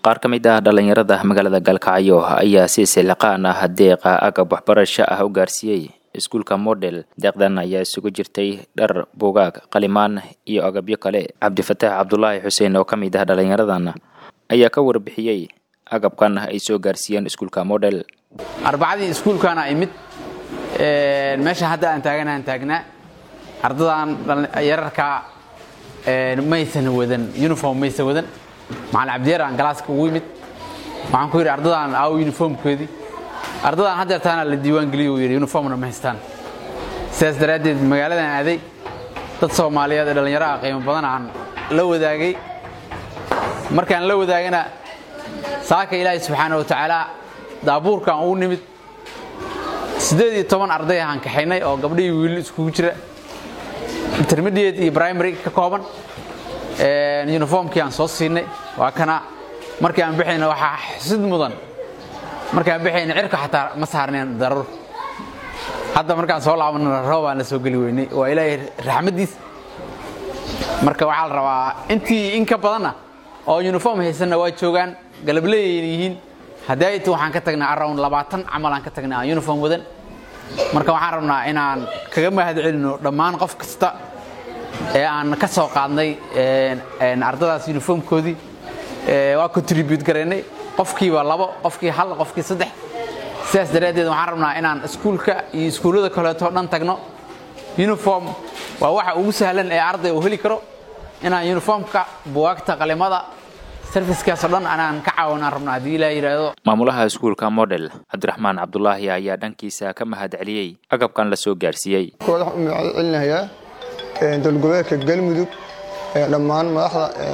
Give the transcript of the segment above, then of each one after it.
qaar ka mid ah dhallinyarada magaalada galkacyo ayaa si siliqaan ah deeqa agab waxbarasho ah u gaarsiiyey iskuulka model deeqdan ayaa isugu jirtay dhar buugaag qalimaan iyo agabyo kale cabdifataax cabdulaahi xuseen oo ka mid ah dhallinyaradan ayaa ka warbixiyey agabkan ay soo gaarsiiyeen iskuulka model arbacadii iskuulkaana imid meesha hadda aan taaganahan taagnaa ardadan yararkaa maysan wadan uniform maysan wadan macalin cabdiyaer aan galaaska ugu yimid waxaan ku yidhi ardadan aaw uniformkoodii ardadan haddeertaana la diiwaangeliyo uu yidhi uniformna ma haystaan sidaas daraaddeed magaaladan aaday dad soomaaliyeed ee dhallinyaro ah qiimo badan aan la wadaagay markaan la wadaagana saaka ilaahay subxaana wa tacaala daabuurkaan ugu nimid siddeed iyo toban arday ahaan kaxaynay oo gabdhihii wiilli iskugu jira intermediate iyo primary ka kooban uniformkii aan soo siinay waa kana markii aan bixayna waxaa xusid mudan markii aan bixayna cirka xataa ma saarneen daruur hadda markaan soo laabana roobaan la soo geli weynay waa ilaahay raxmaddiis marka waxaa la rabaa intii in ka badanna oo uniform haysanna waa joogaan galableeyayna yihiin haddii inta waxaan ka tagnaa around labaatan camal aan ka tagnay aan uniform wadan marka waxaan rabnaa inaan kaga mahad celino dhammaan qof kasta ee aan ka soo qaadnay ardadaas uniformkoodii waa contribute garaynay qofkiiba labo qofkii hal qofkii saddex sidaas daraaddeed waxaan rabnaa inaan iskuulka iyo iskuullada kaleeto dhan tagno uniform waa waxa ugu sahlan ee arday uu heli karo inaan uniformka buwaagta qalimada servicekaasoo dhan anaan ka caawinaan rabno haddii ilaa yidhaahdo maamulaha iskuulka model cabdiraxmaan cabdulaahi ayaa dhankiisa ka mahad celiyey agabkan la soo gaarsiiyey waxaan u mahad celinayaa dowlgoboleedka galmudug dhammaan madaxda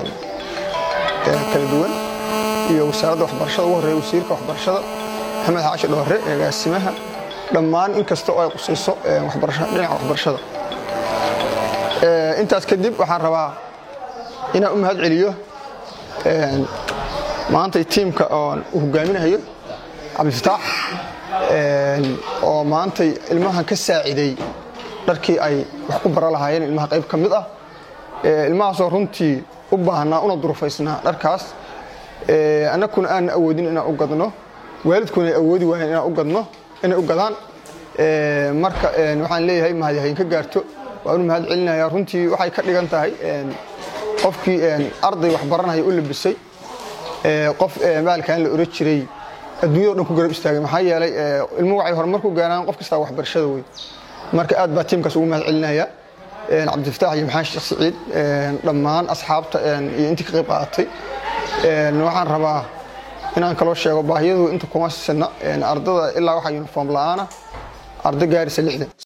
kala duwan iyo wasaaradda waxbarashada ugu horreeya wasiirka waxbarashada maxamed xaashi dhoore agaasimaha dhammaan in kasta oo ay qusayso dhinaca waxbarashada intaas kadib waxaan rabaa inaan u mahad celiyo maantay tiimka oon u hogaaminayo cabdifataax oo maantay ilmahan ka saaciday dharkii ay wax ku bara lahaayeen ilmaha qayb ka mid ah ilmahaasoo runtii u baahnaa una durufaysnaa dharkaas annagkuna aanna awoodin inaan u gadno waalidkuna ay awoodi waayeen inaan u gadno inay u gadaan marka waxaan leeyahay mahadyahayn ka gaarto waan u mahad celinayaa runtii waxay ka dhigan tahay qofkii arday wax baranaya u labisay qof maalkan la oran jiray adduunyado dhan ku garab istaagay maxaa yeelay ilmuhu waxay horumar ku gaaraan qof kastaa waxbarashada wey marka aad baa tiimkaas ugu mahad celinaya cabdifataax iyo maxaan sheekh siciid dhammaan asxaabta iyo intii ka qayb qaadatay waxaan rabaa inaan kaloo sheego baahiyadu inta kuma sina ardada ilaa waxaa uniform la'aana arday gaarisa lixdan